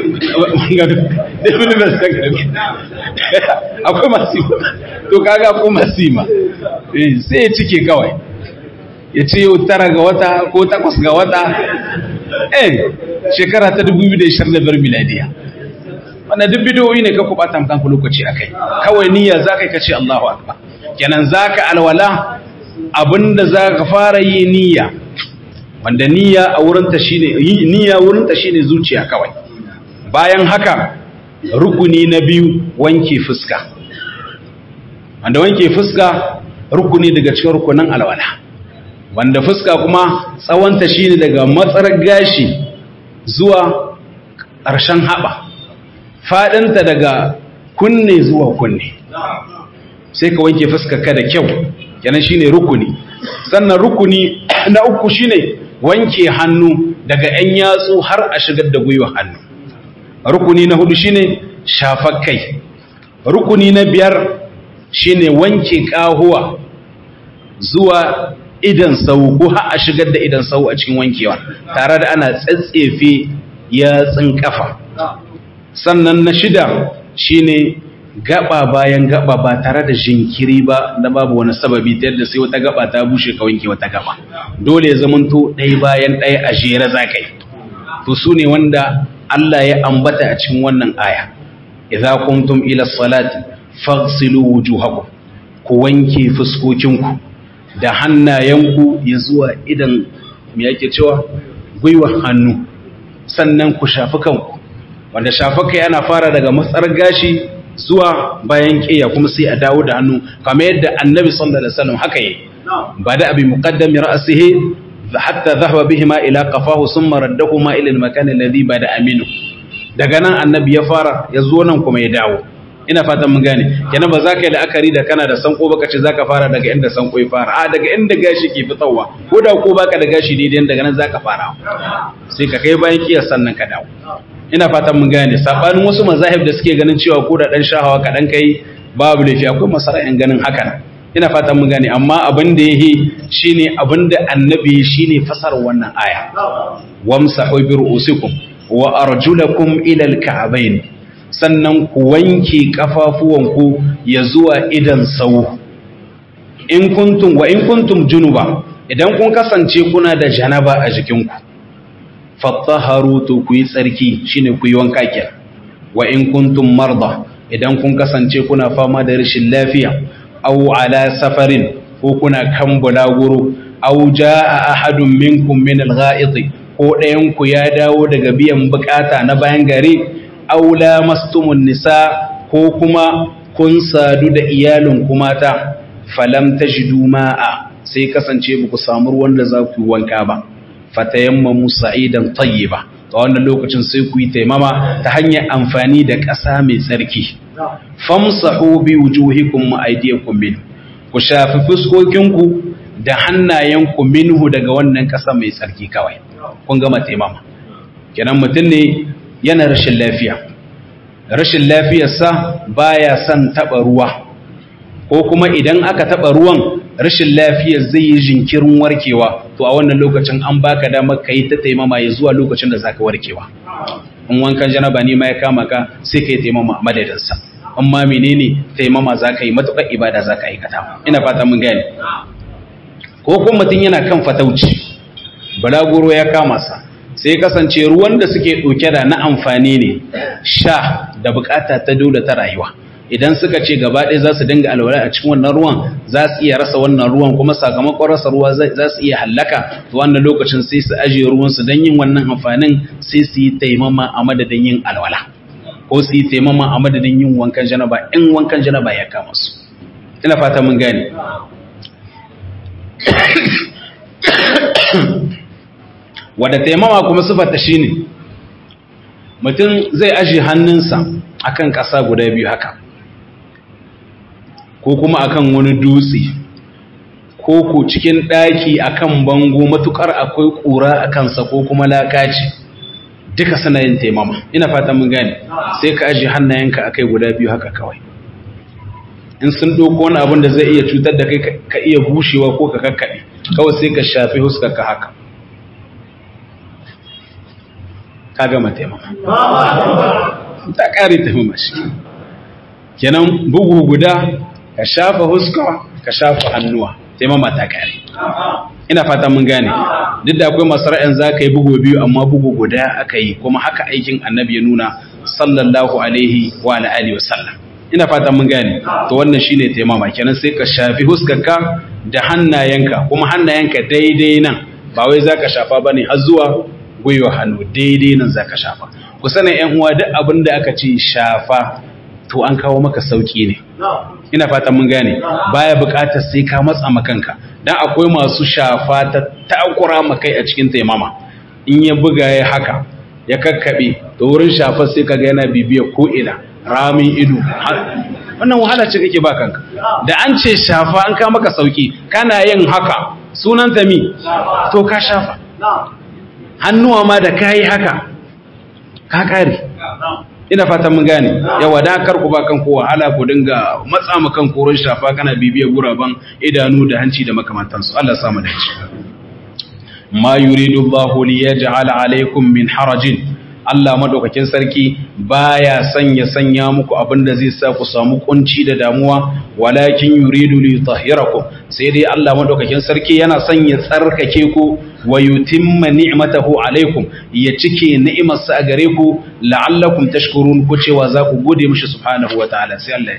akwai masima to kaga akwai masima sai ya cike kawai ya ce yau tara ga wata ko takwas ga wata eh shekara ta 2025 miladiya wanda duk bidiyoyi ne ka kubata kanku lokaci akai kawai niyya za ka yi kace Allahu akbar kenan za ka alwala abinda za ka fara yi niyya wanda niyya a wurinta shine niyya wurinta shine zuciya kawai bayan haka rukuni na biyu wanke fuska wanda wanke fuska rukuni daga cikin rukunin alwala wanda fuska kuma tsawonta shine daga matsar gashi zuwa ƙarshen haɓa faɗinta daga kunne zuwa kunne sai ka wanke fuskarka da kyau kenan shine rukuni sannan rukuni na uku shine wanke hannu daga 'yan yatsu har a shigar da gwiwa hannu rukuni na hudu shine shafar kai rukuni na biyar shine wanke kahuwa zuwa idan sau ko har a shigar da idan sau a cikin wankewa tare da ana tsatsefe yatsun kafa sannan na shida shine gaba bayan gaba ba tare da jinkiri ba da babu wani sababi ta yadda sai wata gaba ta bushe ka wanke wata gaba dole ya zamanto ɗaya bayan ɗaya a jere za ka yi to su ne wanda Allah ya ambata a cikin wannan aya idza kuntum ila salati faghsilu wujuhakum ku wanke fuskokinku da hannayenku ya zuwa idan me yake cewa gwiwa hannu sannan ku shafi kanku wanda shafa kai ana fara daga matsar gashi zuwa bayan ƙiya kuma sai a dawo da hannu kamar yadda annabi sallallahu alaihi wasallam haka yi ba da abi muqaddami ra'sihi hatta dhahaba bihima ila qafahu thumma raddahuma ila al-makan alladhi bada aminu daga nan annabi ya fara ya zo nan kuma ya dawo ina fatan mun gane kenan ba za ka yi la'akari da kana da sanko baka ce za ka fara daga inda sanko ya fara a daga inda gashi ke fitowa ko da ko baka da gashi daidai daga nan za ka fara sai ka kai bayan kiyar sannan ka dawo ina fatan mun gane sabanin wasu mazahib da suke ganin cewa ko da dan shahawa ka dan kai babu laifi akwai masara'in ganin haka ina fatan mun gane amma abin da yake shine abin da annabi shine fasar wannan aya wamsahu bi ru'usikum wa arjulakum ila al-ka'bayn sannan ku wanke kafafuwanku ya zuwa idan sau in kuntum wa in kuntum junuba idan kun kasance kuna da janaba a jikinku fattaharu to ku yi tsarki shine ku yi wanka kenan wa in kuntum marda idan kun kasance kuna fama da rashin lafiya aw ala safarin ko kuna kan bulaguro aw jaa ahadun minkum min al-gha'it ko ɗayan ku ya dawo daga biyan bukata na bayan gari aula mastumun nisa ko kuma kun sadu da iyalin kumata falam tajidu ma'a sai kasance ba ku samu ruwan da za ku yi wanka ba fatayammamu sa'idan tayyiba a wannan lokacin sai ku yi taimama ta hanyar amfani da ƙasa mai tsarki famsahu bi wujuhikum wa aydiyakum min ku shafi fuskokinku da hannayenku minhu daga wannan ƙasa mai tsarki kawai kun gama taimama kenan mutum ne yana rashin lafiya rashin lafiyarsa baya son taba ruwa ko kuma idan aka taba ruwan rashin lafiyar zai yi jinkirin warkewa to a wannan lokacin an baka damar kai ta taimama ya zuwa lokacin da zaka warkewa in wankan janaba ne ma ya kama ka sai kai taimama a madadinsa amma menene taimama zaka yi matukar ibada zaka aikata ina fata mun gane ko kuma mutum yana kan fatauci balaguro ya kama sa sai kasance ruwan da suke ɗauke da na amfani ne sha da bukata ta dole ta rayuwa idan suka ce gaba ɗaya za su dinga alwala a cikin wannan ruwan za su iya rasa wannan ruwan kuma sakamakon rasa ruwa za su iya hallaka to wannan lokacin sai su ajiye ruwansu don yin wannan amfanin sai su yi taimama a madadin yin alwala ko su yi taimama a madadin yin wankan janaba in wankan janaba ya kama su ina fata mun gane wadda taimama kuma sifarta shi ne mutum zai aji hannunsa akan ƙasa guda biyu haka ko kuma akan wani dutse ko ko cikin ɗaki akan bango matukar akwai ƙura a kansa ko kuma lakaci duka suna yin taimama ina fata mun gane sai ka aji hannayenka akai guda biyu haka kawai in sun ɗauko wani abin da zai iya cutar da kai ka iya bushewa ko ka kakkaɓe kawai sai ka shafi huskarka haka ka gama taimama ta ƙari taimama shi kenan bugu guda ka shafa huska ka shafa hannuwa taimama ta ƙari ina fata mun gane duk da akwai masu ra'ayin za ka yi bugu biyu amma bugu guda aka yi kuma haka aikin annabi ya nuna sallallahu alaihi wa alihi wa sallam ina fata mun gane to wannan shine taimama kenan sai ka shafi huskarka da hannayenka kuma hannayenka daidai nan ba wai zaka shafa bane har zuwa gwiwa hannu daidai nan zaka shafa ku sanin ƴan uwa duk abin da aka ce shafa to an kawo maka sauki ne ina fata mun gane baya buƙatar sai ka matsa makanka dan akwai masu shafa ta takura makai a cikin taimama in ya buga ya haka ya kakkabe to wurin shafa sai kaga yana bibiya ko ina ramin ido wannan wahala ce kake ba kanka da an ce shafa an ka maka sauki kana yin haka sunan ta mi to ka shafa hannuwa ma da kayi haka ka kare ina fatan mun gane yawa da kar ku ba kan ko wahala ku dinga matsa mu kan koron shafa kana bibiya guraban idanu da hanci da makamantansu Allah ya samu dace ma yuridu Allahu liyaj'ala alaykum min harajin Allah madaukakin sarki baya sanya sanya muku abin da zai sa ku samu kunci da damuwa walakin yuridu li yutahhirakum sai dai Allah madaukakin sarki yana sanya tsarkake ku wa yutimma ni'matahu alaikum ya cike ni'imarsa a gare ku la'allakum tashkurun ku cewa za ku gode mishi subhanahu wataala sai Allah ya ce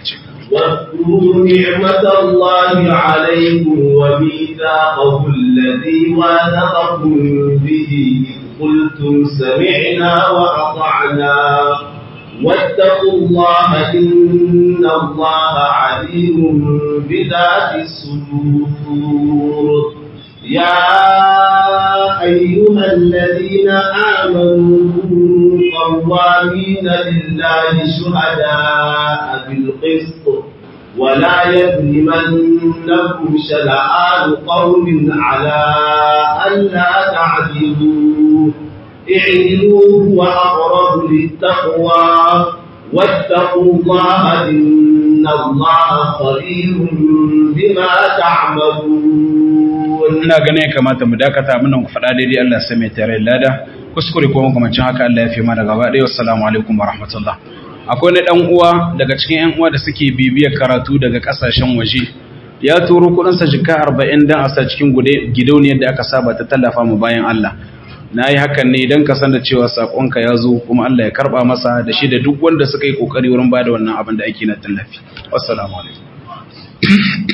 واذكروا نعمة الله عليكم وميثاقه الذي واثقكم به إذ قلتم سمعنا وأطعنا واتقوا الله إن الله عليم بذات الصدور يا أيها الذين آمنوا قوامين لله شهداء بالقسط ولا يظلمنكم شنآن قوم على ألا تعدلوا اعدلوا هو أقرب للتقوى واتقوا الله إن الله خبير بما تعملون ina ganin ya kamata mu dakata abin ku faɗa daidai Allah sai mai tare lada kuskure ko makamancin haka Allah ya fi mana gaba ɗaya assalamu alaikum wa rahmatullah akwai wani dan uwa daga cikin yan uwa da suke bibiyar karatu daga kasashen waje ya turo kudin sa jika 40 dan a sa cikin gidauniyar da aka saba ta tallafa mu bayan Allah na yi hakan ne don ka san da cewa saƙonka ya zo kuma Allah ya karɓa masa da shi da duk wanda suka yi ƙoƙari wurin ba da wannan abin da ake na tallafi. Wassalamu alaikum.